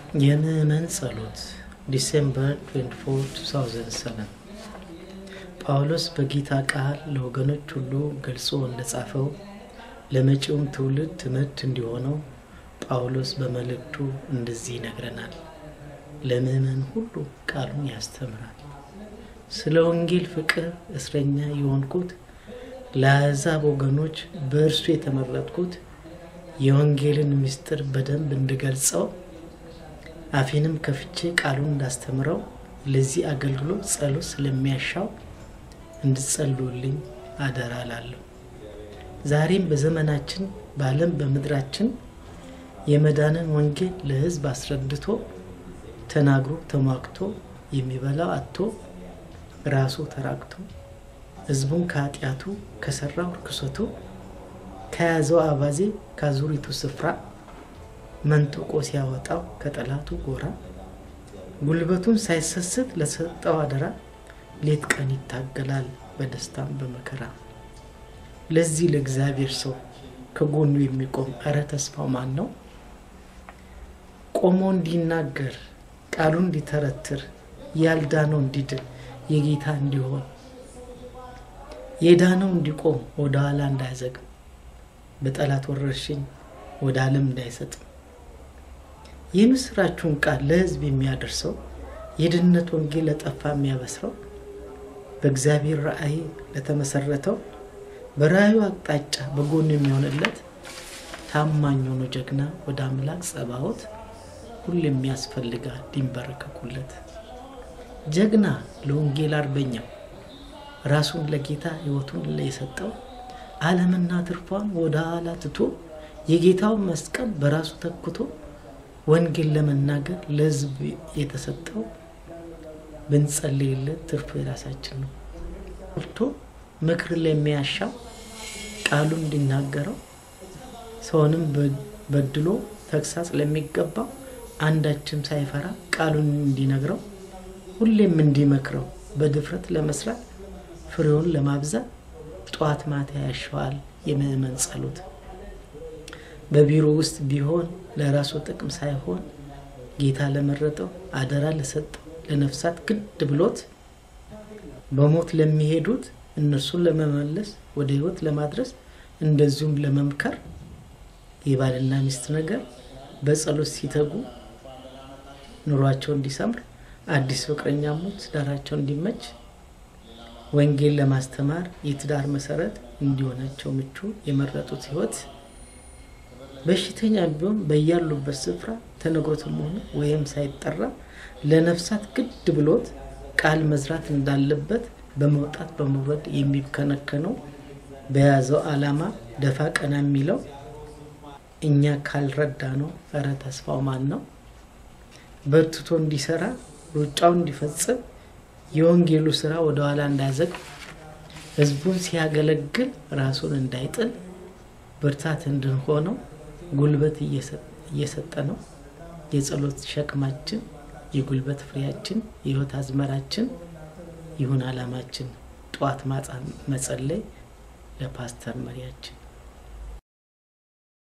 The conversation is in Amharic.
የምዕመን ጸሎት ዲሴምበር 24 2007 ጳውሎስ በጌታ ቃል ለወገኖች ሁሉ ገልጾ እንደጻፈው ለመጪውም ትውልድ ትምህርት እንዲሆነው ጳውሎስ በመልእክቱ እንደዚህ ይነግረናል። ለምዕመን ሁሉ ቃሉን ያስተምራል። ስለ ወንጌል ፍቅር እስረኛ የሆንኩት ለአሕዛብ ወገኖች በእርሱ የተመረጥኩት የወንጌልን ምስጢር በደንብ እንድገልጸው አፌንም ከፍቼ ቃሉን እንዳስተምረው ለዚህ አገልግሎት ጸሎት ስለሚያሻው እንድጸልዩልኝ አደራ ላለሁ። ዛሬም በዘመናችን በዓለም በምድራችን የመዳንን ወንጌል ለሕዝብ አስረድቶ ተናግሮ ተሟግቶ የሚበላው አጥቶ ራሱ ተራቅቶ ሕዝቡን ከኃጢአቱ ከሰራው ርክሰቱ ከያዘው አባዜ ከአዙሪቱ ስፍራ መንጥቆ ሲያወጣው ከጠላቱ ጎራ ጉልበቱን ሳይሰስት ለሰጠው አደራ ሌት ቀን ይታገላል በደስታም በመከራ። ለዚህ ለእግዚአብሔር ሰው ከጎኑ የሚቆም እረ ተስፋው ማን ነው? ቆሞ እንዲናገር ቃሉን እንዲተረትር ያልዳነው እንዲድን የጌታ እንዲሆን የዳነው እንዲቆም ወደ ኋላ እንዳያዘግም በጠላት ወረርሽኝ ወደ ዓለም እንዳይሰጥም የምስራችሁን ቃል ለሕዝብ የሚያደርሰው የድህነት ወንጌል ለጠፋ የሚያበስረው በእግዚአብሔር ራእይ ለተመሰረተው በራእዩ አቅጣጫ በጎን የሚሆንለት ታማኝ ሆኖ ጀግና ወደ አምላክ ጸባዖት ሁሉ የሚያስፈልጋል ሊንበረከኩለት ጀግና ለወንጌል አርበኛው ራሱን ለጌታ ሕይወቱን የሰጠው ዓለምና ትርፏን ወደ ኋላ ትቶ የጌታውን መስቀል በራሱ ተክቶ ወንጌል ለመናገር ለሕዝብ የተሰጠው ብንጸልይለት ትርፉ የራሳችን ነው። ርቶ ምክር ለሚያሻው ቃሉ እንዲናገረው ሰውንም በድሎ ተግሳጽ ለሚገባው አንዳችም ሳይፈራ ቃሉን እንዲነግረው ሁሌም እንዲመክረው በድፍረት ለመስራት ፍሬውን ለማብዛት ጠዋት ማታ ያሸዋል የምዕመን ጸሎት። በቢሮ ውስጥ ቢሆን ለራሱ ጥቅም ሳይሆን ጌታ ለመረጠው አደራ ለሰጠው ለነፍሳት ግድ ብሎት በሞት ለሚሄዱት እነርሱን ለመመለስ ወደ ሕይወት ለማድረስ እንደዚሁም ለመምከር የባልና ሚስት ነገር በጸሎት ሲተጉ ኑሯቸው እንዲሰምር አዲስ ፍቅረኛሞች ትዳራቸው እንዲመች ወንጌል ለማስተማር የትዳር መሰረት እንዲሆናቸው ምቹ የመረጡት ሕይወት በሽተኛ ቢሆን በያሉበት ስፍራ ተነግሮትም ሆነ ወይም ሳይጠራ ለነፍሳት ግድ ብሎት ቃል መዝራት እንዳለበት በመውጣት በመውረድ የሚከነከነው በያዘው ዓላማ ደፋ ቀና የሚለው እኛ ካልረዳ ነው። እረ ተስፋው ማን ነው? በርትቶ እንዲሰራ ሩጫው እንዲፈጽም የወንጌሉ ስራ ወደ ኋላ እንዳያዘግ ህዝቡን ሲያገለግል ራሱን እንዳይጥል ብርታት እንድንሆነው ጉልበት እየሰጠ ነው። የጸሎት ሸክማችን፣ የጉልበት ፍሬያችን፣ የህይወት አዝመራችን ይሁን አላማችን። ጠዋት ማታ መጸለይ ለፓስተር መሪያችን